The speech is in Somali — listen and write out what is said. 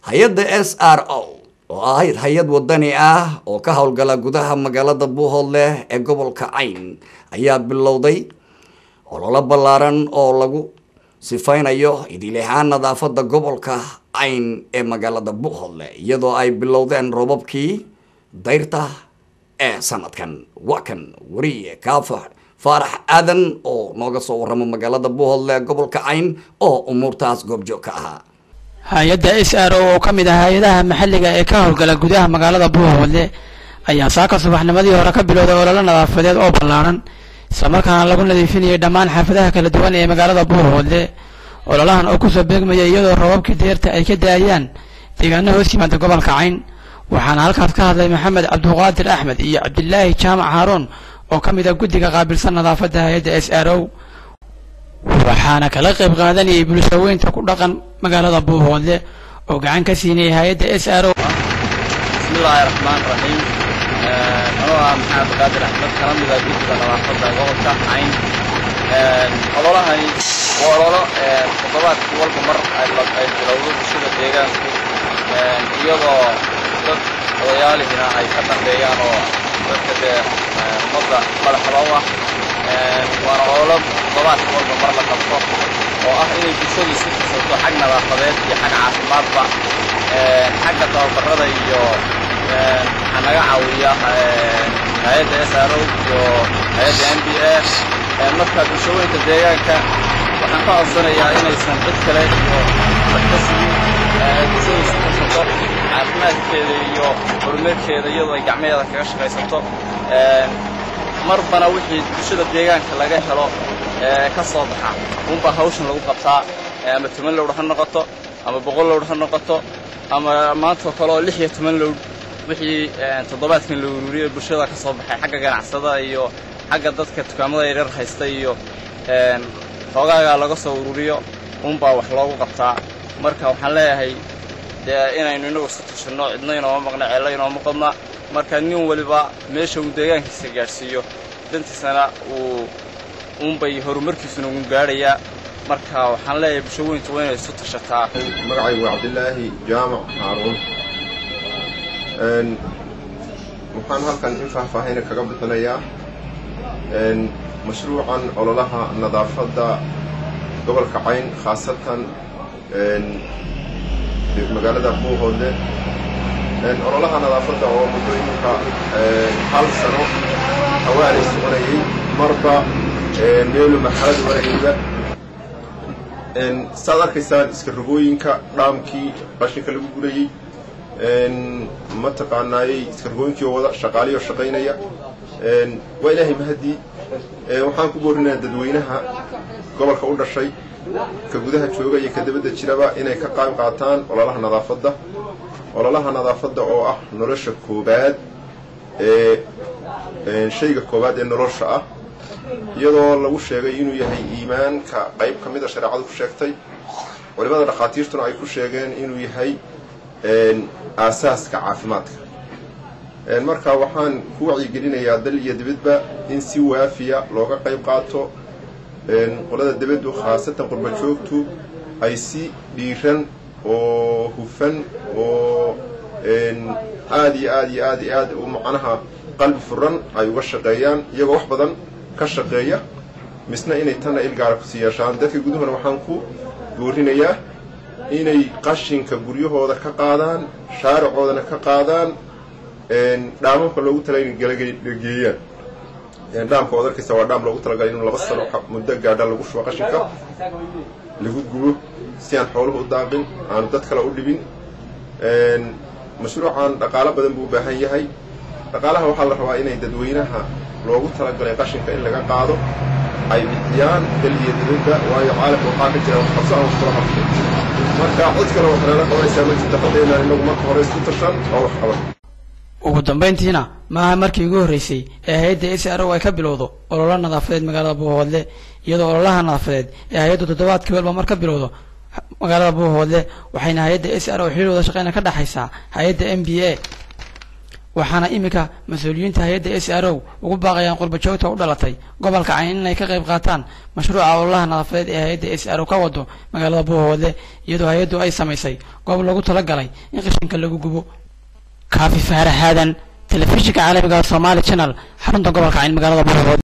hay-adda s r o oo ahayd hay-ad wadani ah oo ka howlgala gudaha magaalada buuhoodleh ee gobolka cayn ayaa bilowday ololo ballaaran oo lagu sifaynayo idilahaan nadaafada gobolka cayn ee magaalada buuhoodle iyadoo ay bilowdeen roobabkii dayrta ee sanadkan waa kan wariye kaafa faarax aadan oo nooga soo warrama magaalada buuhoodle ee gobolka cayn oo umuurtaas goobjoog ka ahaa hay-adda s r o oo ka mid ah hay-adaha maxalliga ee ka howlgala gudaha magaalada buuhoodle ayaa saaka subaxnimadii hore ka bilowday ololo nadaafadeed oo ballaaran islamarkaana lagu nadiifinayay dhammaan xaafadaha kala duwan ee magaalada buuhoodle ololahan oo kusoo beegmaya iyadoo roobabkii deerta ay ka daayaan deegaano hoos yimaada gobolka cayn waxaana halkaas ka hadlay maxamed cabduqaadir axmed iyo cabdilaahi jaamac haaruun oo ka mid ah guddiga qaabilsan nadaafadda hay-adda s r o waxaana kala qayb qaadanayay bulshaweynta ku dhaqan magaalada buuhoodle oo gacan ka siinayay hay-adda s r o bismillaahi raxmaan raxiim anoo ah maxamed abduqaadir axmed kala mid ah guddiga nadaafadda gobolka cayn ololahani waa ololo toddobaadkii walba mar ay bilowdo bulshada deegaanku iyadoo dad odayaalihina ay ka dambeeyaan oo dadka dee ummadda madaxda u ah waana ololo toddobaadkii walba mar la qabto oo ah inay bulshadu isu tirsato xag nadaafadeed iyo xag caafimaadba xagga tababarada iyo waxaa naga caawiya hay-adda s r o iyo hay-adda n b a marka bulshaweynta deegaanka waxaan ka codsanayaa inaysan cid kale iyo dad ka sugin bulshadu isu tirsato caafimaadkeeda iyo horumarkeeda iyadoo ay gacmaheeda kaga shaqaysato marbana wixii bulshada deegaanka laga helo ka soo baxa unbaa hawshan lagu qabtaa ama toban lowdh ha noqoto ama boqol lowdh ha noqoto ama maantao kale oo lix iyo toban lowdh wixii toddobaadkan la ururiyey bulshada ka soo baxay xagga ganacsada iyo xagga dadka dukaamada yaryar haysta iyo xoogaagaa laga soo ururiyo unbaa wax loogu qabtaa marka waxaan leeyahay dee inaynu innagu isu tashanno cidna inooma maqna ceello inooma qodna marka nin waliba meesha uu deegaankiisa gaadhsiiyo dantiisana uu unbay horumarkiisuna ugu gaadhayaa marka waxaan leeyahay bulshaweyntu waa inay isu tashataa magacaygu waa cabdilaahi jaamac haaruun waxaan halkan in faahfaahina kaga bixinayaa mashruucan ololaha nadaafadda gobolka cayn khaasatan magaalada buuhoodle ololaha nadaafadda oo muddooyinka hal sano hawaalay soconayay marba meelu marxalad warayayba saad arkaysaan iska rogooyinka dhaamkii qashinka lagu gurayey mataqaanaayey iska rogooyinkii oo wada shaqaaliyoo shaqaynaya waa ilaahay mahadii waxaan ku boorinayaa dadweynaha gobolka u dhashay ka gudaha jooga iyo ka dabadda jiraba inay ka qayb qaataan ololaha nadaafadda ololaha nadaafadda oo ah nolosha koobaad ee shayga koobaad ee nolosha ah iyadoo lagu sheegay inuu yahay iimaanka qayb ka mida shareecadu ku sheegtay culimada dhakhaatiirtuna ay ku sheegeen inuu yahay aasaaska caafimaadka marka waxaan ku wacyigelinayaa dal iyo dibadba in si waafiya looga qayb qaato qolada dibaddu khaasatan qurba joogtu ay si dhiiran oo hufan oo aad iyo aad iyo aad iyo aad u macnaha qalbi furan ay uga shaqeeyaan iyagoo wax badan ka shaqeeya misna inay tanna ilgaara kusii yeeshaan dadka gudahuna waxaan ku goorinayaa inay qashinka guryahooda ka qaadaan shaaricoodana ka qaadaan dhaamamka loogu talagalay geeyaan dhaamka waad arkaysa waa dhaam loogu talagalay inuu laba sano muddo gaadha lagu shubo qashinka lagu gubo si aan xooluhu u daaqin aanu dad kale u dhibin mashruucan dhaqaalo badan buu u baahan yahay dhaqaalaha waxaa la rabaa inay dadweynaha loogu talagalay qashinka in laga qaado ay bixiyaan dal iyo dibadda waayo caalamka waxaa ka jira waxqabso aan wax kula qabto marka cid kale wax nala qabanaysaa ma jirta fadheenaan inagu marka hore isku tashan oo wax qaban ugu dambayntiina maaha markii ugu horreysay ee hay-adda s r o ay ka bilowdo ololo nadaafadeed magaalada buuhoodle iyadoo ololaha nadaafadeed ee hay-addu toddobaadkii walba mar ka bilowdo magaalada buuhoodle waxayna hay-adda s r o xiriir wada shaqeyna ka dhexaysaa hay-adda m b a waxaana iminka mas-uuliyiinta hay-adda s r o ugu baaqayaan qurbajoogta u dhalatay gobolka cayn inay ka qayb qaataan mashruuca ololaha nadaafadeed ee hay-adda s r o ka wado magaalada buuhoodle iyadoo hay-addu ay samaysay goob lagu talagalay in qashinka lagu gubo kaafi faaraxaadan telefishinka caalamiga somaali channel xarunta gobolka cayn magaalada buuhoodle